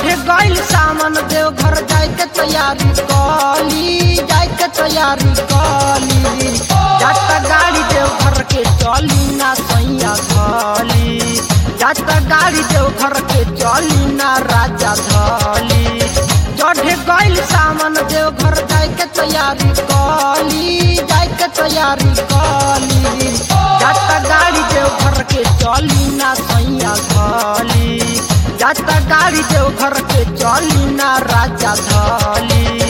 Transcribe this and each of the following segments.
चढ़े गइल सामान देव घर जाए के तैयारी कली जाए के तैयारी कली जाता गाड़ी देव घर के चली ना सैया धली जाता गाड़ी देव घर के चली ना राजा धली चढ़े गइल सामान देव घर जाए के तैयारी कली जाए के तैयारी कली जाता गाड़ी देव घर के चली ना सैया धली जाता गाड़ी देव घर के चली ना राजा धली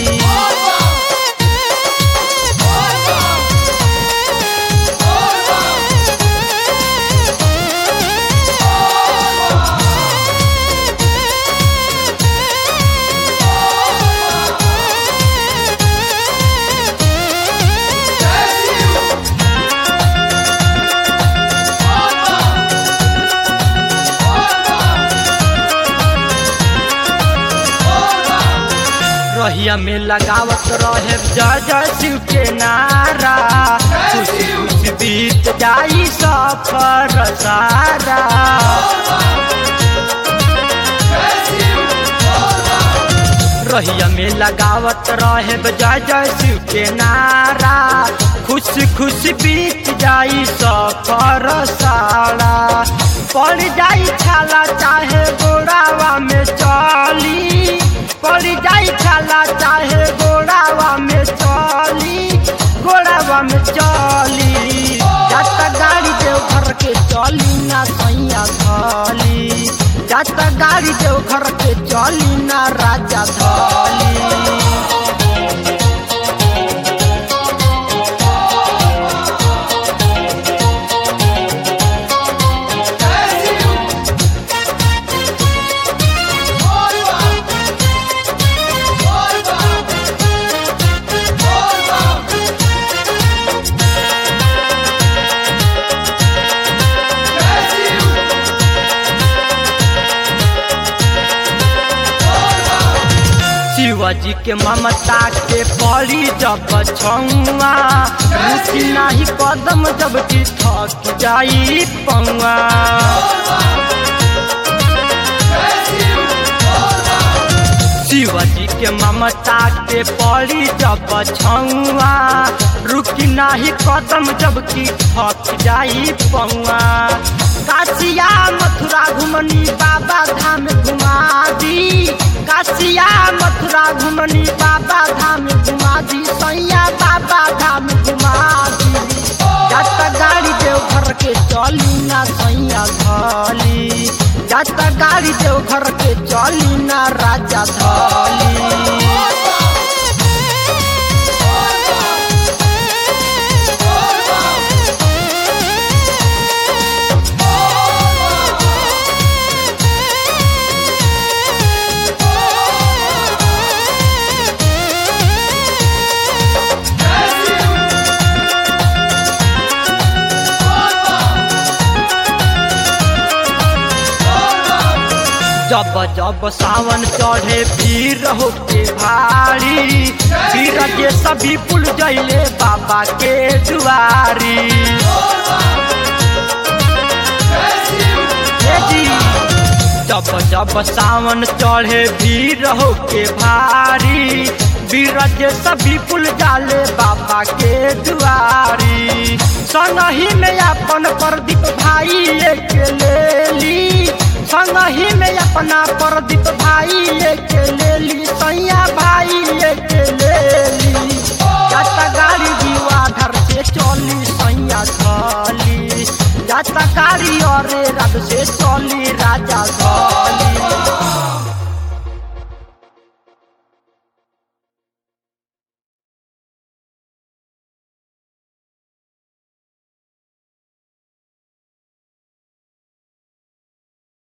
रहिया में लगावत रहे जय जय शिव के नारा खुशी खुशी बीत जाई सफर सारा रहिया में लगावत रहे जय जय शिव के नारा खुशी खुशी बीत जाई सफर सारा पड़ जाई छाला चाहे गोड़ावा में चली पड़ जाई छाला चाहे गोड़ावा में चली गोड़ावा में चली जाता गाड़ी देव घर के चली ना सैया धली जाता गाड़ी देव घर के चली ना राजा धली शिवाजी के ममता के पड़ी जब छुआ रुचि नाही कदम जब की थक जाई पौआ शिवाजी के ममता के पड़ी जब छुआ रुकी नाही कदम जब की थक जाई पौआ काशिया मथुरा घुमनी बाबा धाम घुमा दी काशिया मथुरा घुमनी बाबा धाम घुमा दी सैया बाबा धाम घुमा दी जाता गाड़ी देव घर के चली ना सैया धली जाता गाड़ी देव घर के चली ना राजा धली जब जब सावन चढ़े भीड़ होके भारी भीड़ के सभी पुल जैले बाबा के दुआरी हे जी, जब जब सावन चढ़े भीड़ होके भारी भीड़ के सभी पुल जाले बाबा के दुआरी संगही में अपन प्रदीप भाई एक ले ली संगही में अपना प्रदीप भाई एक ले ली सैया भाई एक ले ली जाता गाड़ी दीवाधर से चली सैया चली जाता गाड़ी और रब से चली राजा चली